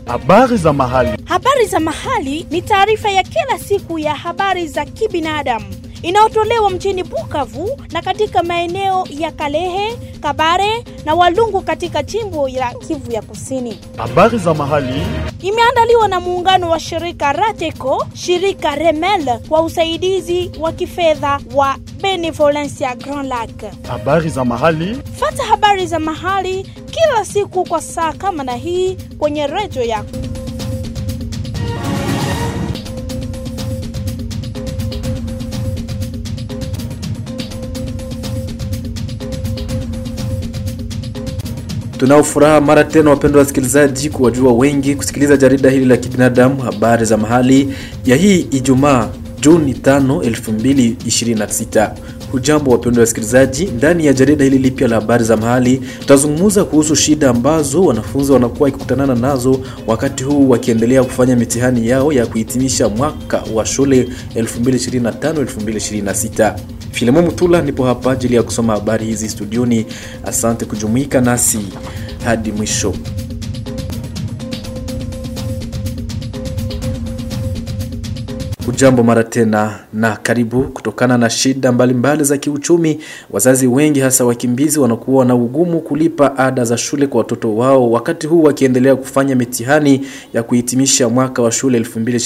Habari za mahali. Habari za mahali ni taarifa ya kila siku ya habari za kibinadamu inayotolewa mjini Bukavu na katika maeneo ya Kalehe, Kabare na Walungu katika jimbo la Kivu ya Kusini. Habari za mahali. Imeandaliwa na muungano wa shirika Rateco, shirika Remel kwa usaidizi wa kifedha wa Benevolencia Grand Lac. Habari za mahali. Fata habari za mahali kila siku kwa saa kama na hii kwenye redio yako. Tunao furaha mara tena, wapendwa wasikilizaji, kuwajua wengi kusikiliza jarida hili la kibinadamu, habari za mahali ya hii Ijumaa Juni 5, 2026. Hujambo wapendwa wasikilizaji, ndani ya jarida hili lipya la habari za mahali tutazungumza kuhusu shida ambazo wanafunzi wanakuwa wakikutanana nazo wakati huu wakiendelea kufanya mitihani yao ya kuhitimisha mwaka wa shule 2025-2026. Filemon Mutula nipo hapa ajili ya kusoma habari hizi studioni. Asante kujumuika nasi hadi mwisho. Ujambo mara tena na karibu. Kutokana na shida mbalimbali mbali za kiuchumi, wazazi wengi hasa wakimbizi wanakuwa na ugumu kulipa ada za shule kwa watoto wao, wakati huu wakiendelea kufanya mitihani ya kuhitimisha mwaka wa shule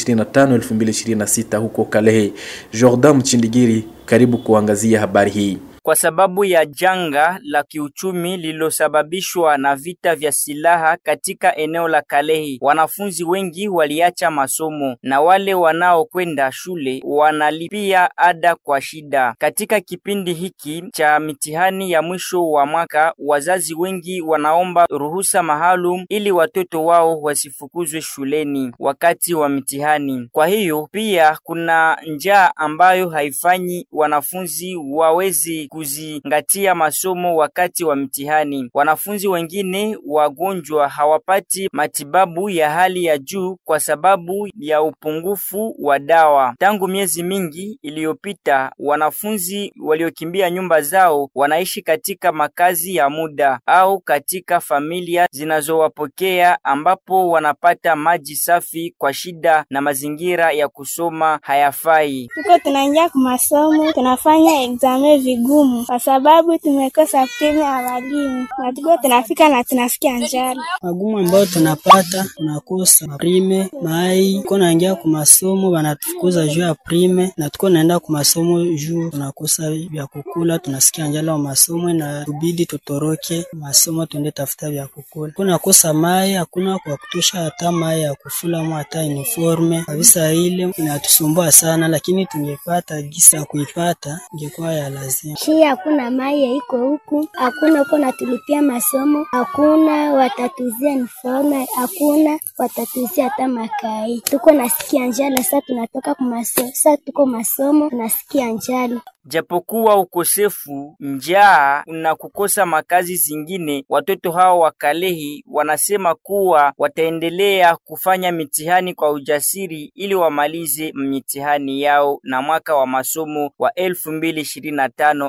2025-2026 huko Kalehe. Jordan Mchindigiri, karibu kuangazia habari hii. Kwa sababu ya janga la kiuchumi lililosababishwa na vita vya silaha katika eneo la Kalehe, wanafunzi wengi waliacha masomo na wale wanaokwenda shule wanalipia ada kwa shida. Katika kipindi hiki cha mitihani ya mwisho wa mwaka, wazazi wengi wanaomba ruhusa maalum ili watoto wao wasifukuzwe shuleni wakati wa mitihani. Kwa hiyo pia kuna njaa ambayo haifanyi wanafunzi wawezi kuzingatia masomo wakati wa mtihani. Wanafunzi wengine wagonjwa hawapati matibabu ya hali ya juu kwa sababu ya upungufu wa dawa. Tangu miezi mingi iliyopita, wanafunzi waliokimbia nyumba zao wanaishi katika makazi ya muda au katika familia zinazowapokea ambapo wanapata maji safi kwa shida na mazingira ya kusoma hayafai. Tuko tunaingia kwa masomo, tunafanya examen vigumu kwa sababu tumekosa prime ya walimu, na tuko tunafika na tunasikia njala. Magumu ambayo tunapata tunakosa prime mai, tuko naingia kwa masomo wanatufukuza juu ya prime, na tuko naenda kwa masomo juu tunakosa vya kukula, tunasikia njala wa masomo na tubidi tutoroke masomo tuende tafuta vya kukula. Tunakosa mai, hakuna kwa kutosha hata mai ya kufula mu hata uniforme kabisa, ile inatusumbua sana, lakini tungepata gisa ya kuipata ingekuwa ya lazima Shi hakuna mai ya iko huku, hakuna uko natulipia masomo, hakuna watatuzia uniforme, hakuna watatuzia hata makai. Tuko nasikia njala, sasa tunatoka kwa masomo, sasa tuko masomo tunasikia njala. Japokuwa ukosefu, njaa na kukosa makazi zingine, watoto hao wa Kalehi wanasema kuwa wataendelea kufanya mitihani kwa ujasiri ili wamalize mitihani yao na mwaka wa masomo wa 2025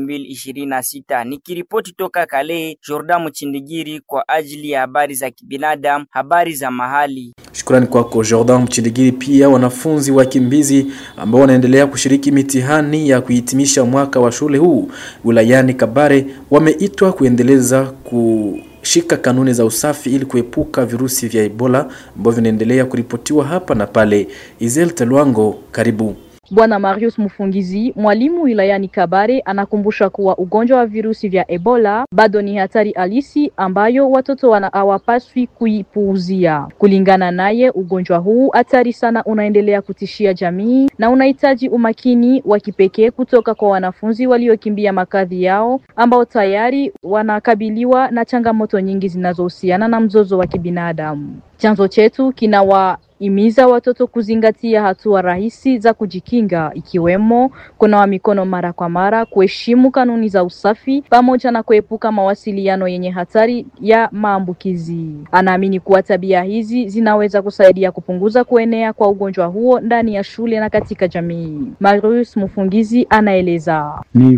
2026. Nikiripoti toka Kalehi, Jordan Mchindigiri kwa ajili ya habari za kibinadamu, habari za mahali. Shukrani kwako Jordan Mchindigiri. Pia wanafunzi wakimbizi ambao wanaendelea kushiriki mitihani ya kuhitimisha mwaka wa shule huu wilayani Kabare wameitwa kuendeleza kushika kanuni za usafi ili kuepuka virusi vya Ebola ambavyo vinaendelea kuripotiwa hapa na pale. Izel Telwango, karibu. Bwana Marius Mfungizi, mwalimu wilayani Kabare, anakumbusha kuwa ugonjwa wa virusi vya Ebola bado ni hatari halisi ambayo watoto wana hawapaswi kuipuuzia. Kulingana naye, ugonjwa huu hatari sana unaendelea kutishia jamii na unahitaji umakini wa kipekee kutoka kwa wanafunzi waliokimbia makazi yao ambao tayari wanakabiliwa na changamoto nyingi zinazohusiana na mzozo wa kibinadamu. Chanzo chetu kinawa imiza watoto kuzingatia hatua rahisi za kujikinga ikiwemo kunawa mikono mara kwa mara, kuheshimu kanuni za usafi pamoja na kuepuka mawasiliano yenye hatari ya maambukizi. Anaamini kuwa tabia hizi zinaweza kusaidia kupunguza kuenea kwa ugonjwa huo ndani ya shule na katika jamii. Marius Mfungizi anaeleza. ni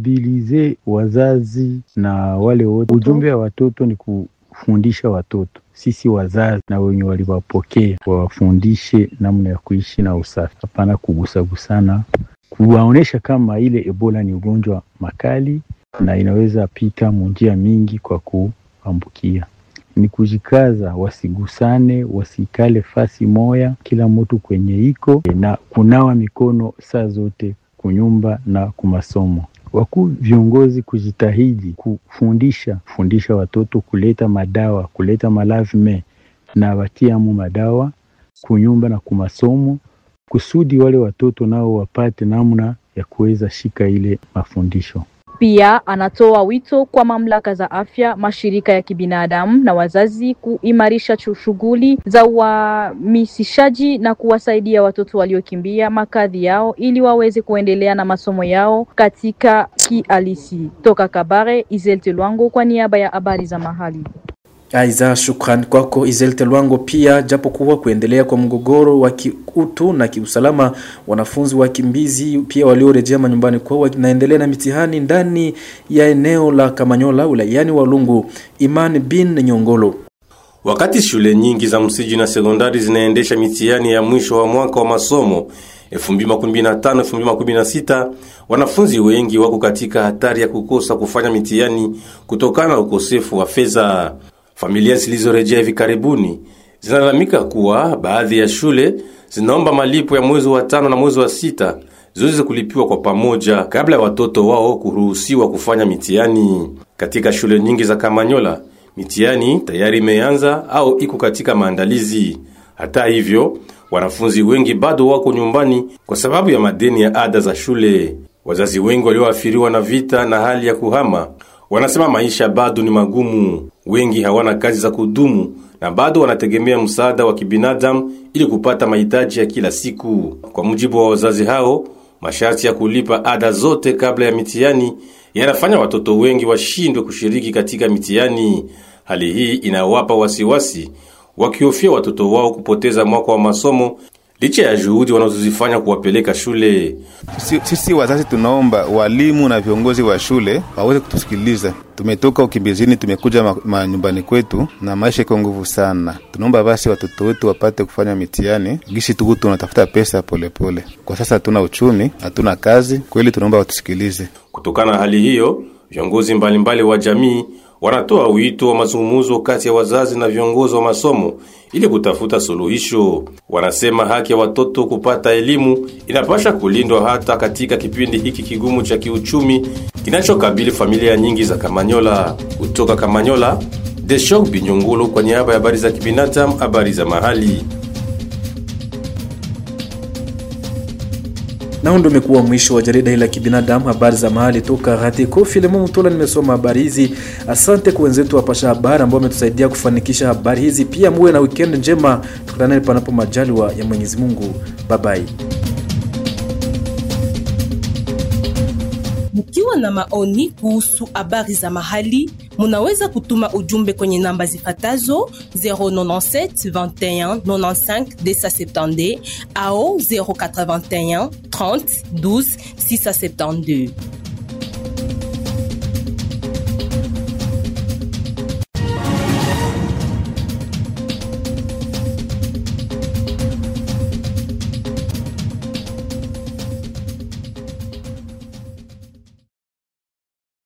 kumobilize wazazi na wale wote. Ujumbe wa watoto ni kufundisha watoto sisi wazazi na wenye waliwapokea wawafundishe namna ya kuishi na usafi, hapana kugusagusana, kuwaonyesha kama ile Ebola ni ugonjwa makali na inaweza pita munjia mingi kwa kuambukia. Ni kujikaza, wasigusane, wasikale fasi moya, kila mtu kwenye iko na kunawa mikono saa zote kunyumba na kumasomo. Wakuu viongozi kujitahidi kufundisha fundisha watoto kuleta madawa kuleta malavme na watiamu madawa kunyumba na kumasomo, kusudi wale watoto nao wapate namna ya kuweza shika ile mafundisho. Pia anatoa wito kwa mamlaka za afya, mashirika ya kibinadamu na wazazi kuimarisha shughuli za uhamisishaji na kuwasaidia watoto waliokimbia makazi yao ili waweze kuendelea na masomo yao katika kihalisi. Toka Kabare, Izelte Lwango kwa niaba ya habari za mahali. Aiza, shukran kwako Izel Telwango. Pia japokuwa kuendelea kwa mgogoro wa kiutu na kiusalama, wanafunzi wakimbizi pia waliorejea manyumbani kwao wanaendelea na mitihani ndani ya eneo la Kamanyola wilayani Walungu. Iman bin Nyongolo. Wakati shule nyingi za msingi na sekondari zinaendesha mitihani ya mwisho wa mwaka wa masomo 2015-2016, wanafunzi wengi wako katika hatari ya kukosa kufanya mitihani kutokana na ukosefu wa fedha. Familia zilizorejea hivi karibuni zinalalamika kuwa baadhi ya shule zinaomba malipo ya mwezi wa tano na mwezi wa sita ziweze kulipiwa kwa pamoja kabla ya watoto wao kuruhusiwa kufanya mitihani. Katika shule nyingi za Kamanyola, mitihani tayari imeanza au iko katika maandalizi. Hata hivyo, wanafunzi wengi bado wako nyumbani kwa sababu ya madeni ya ada za shule. Wazazi wengi walioathiriwa na vita na hali ya kuhama wanasema maisha bado ni magumu. Wengi hawana kazi za kudumu na bado wanategemea msaada wa kibinadamu ili kupata mahitaji ya kila siku. Kwa mujibu wa wazazi hao, masharti ya kulipa ada zote kabla ya mitihani yanafanya watoto wengi washindwe kushiriki katika mitihani. Hali hii inawapa wasiwasi, wakihofia watoto wao kupoteza mwaka wa masomo licha ya juhudi wanazozifanya kuwapeleka shule. Sisi, sisi wazazi tunaomba walimu na viongozi wa shule waweze kutusikiliza. Tumetoka ukimbizini, tumekuja manyumbani kwetu na maisha iko nguvu sana. Tunaomba basi watoto wetu wapate kufanya mitihani gishi tuku tunatafuta pesa polepole pole. Kwa sasa hatuna uchumi, hatuna kazi, kweli tunaomba watusikilize. Kutokana na hali hiyo, viongozi mbalimbali wa jamii wanatoa wito wa mazungumzo kati ya wazazi na viongozi wa masomo ili kutafuta suluhisho. Wanasema haki ya watoto kupata elimu inapasha kulindwa hata katika kipindi hiki kigumu cha kiuchumi kinachokabili familia nyingi za Kamanyola. Kutoka Kamanyola, Deshok Binyongolo kwa niaba ya habari za kibinadamu, habari za mahali. Nao ndo umekuwa mwisho wa jarida hili la kibinadamu, habari za mahali toka Ratiko Filemo Mutola. Nimesoma habari hizi. Asante kwa wenzetu wapasha habari ambao wametusaidia kufanikisha habari hizi. Pia muwe na weekend njema, tukutane panapo majaliwa ya Mwenyezi Mungu. Babai. Mkiwa na maoni kuhusu habari za mahali, munaweza kutuma ujumbe kwenye namba zifatazo 097 21 95 270 au 081 30 12 672.